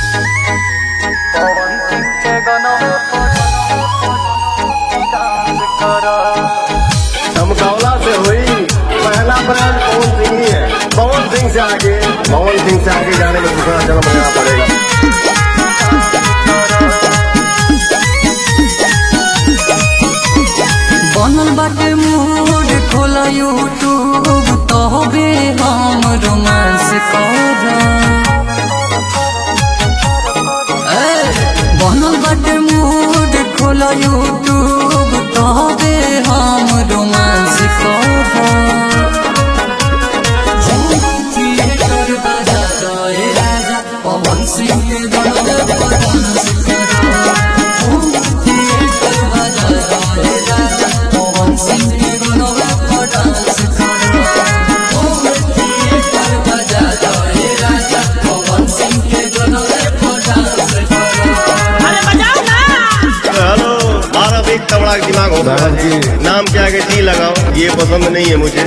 धमकावला से हुई पहला ब्रांड पवन सिंह ही है पवन सिंह से आगे पवन सिंह से आगे जाने में दूसरा जन्म लेना पड़ेगा बनल बाटे मूड खोला यूट्यूब तहबे हम रोमांस कर बनल बाटे मूड खोला यूट्यूब तहबे हम रोमांस कर पवन सिंह के गाना पर डांस करो थिएटर बजा रहे राजा पवन सिंह के गाना पर डांस करो थिएटर बजा रहे राजा पवन सिंह के गाना पर डांस करो अरे बजाओ ना हेलो भारत एक तबड़ा दिमाग होता है नाम के आगे टी लगाओ ये पसंद नहीं है मुझे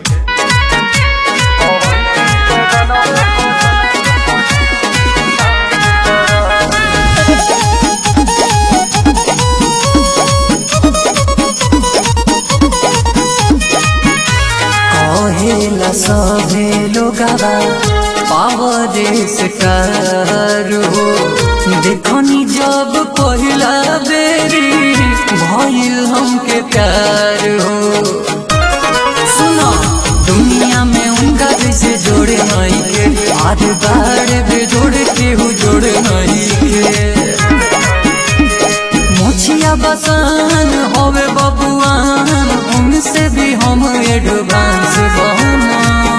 कहेला सभे लोगवा पावर स्टार हो देखनी जब पहिला बेरी भइल हमके प्यार हो सुनो दुनिया में उनका जैसे जोड़े नहीं के आज बार भी जोड़े केहू जोड़े नहीं के मोछिया बसान होवे बबुआन उनसे भी हम एडवांस बहना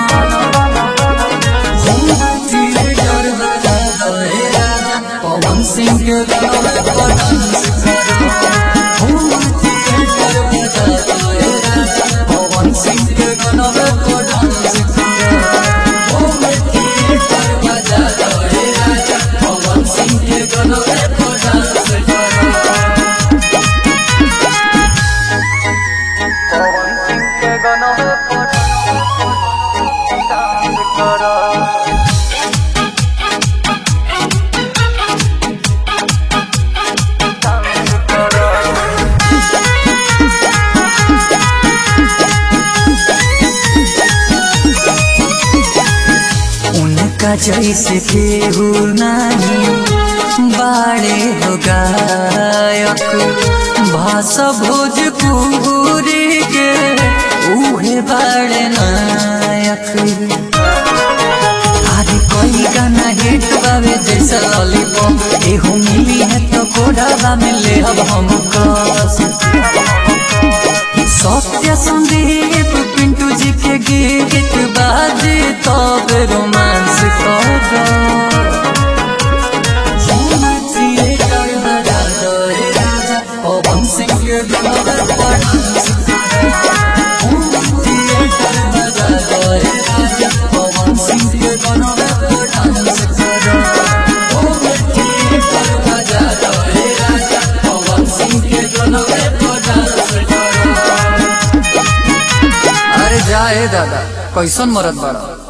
पवन सिंह के गाना पर डांस करो हम थिएटर बजा रहे राजा पवन सिंह के गाना पर डांस करो हम थिएटर बजा रहे राजा पवन सिंह के गाना पर डांस करो उनका जैसे केहू नहीं बाड़े हो गायक भाषा भोजपुरी के उहे बाड़े नायक अरे कोई गाना हिट बावे जैसा लॉलीपॉप एहू मिली है तो कोडावा में ले अब हम कस सत्य संदीप पिंटू जी के गीत बाजे तब रोमांस कर पवन सिंह के गाना पर डांस करो थिएटर बजा रहे राजा पवन सिंह के गाना पर डांस करो थिएटर बजा रहे राजा पवन सिंह के गाना पर डांस करो अरे जाए दादा कैसन मरद बड़ा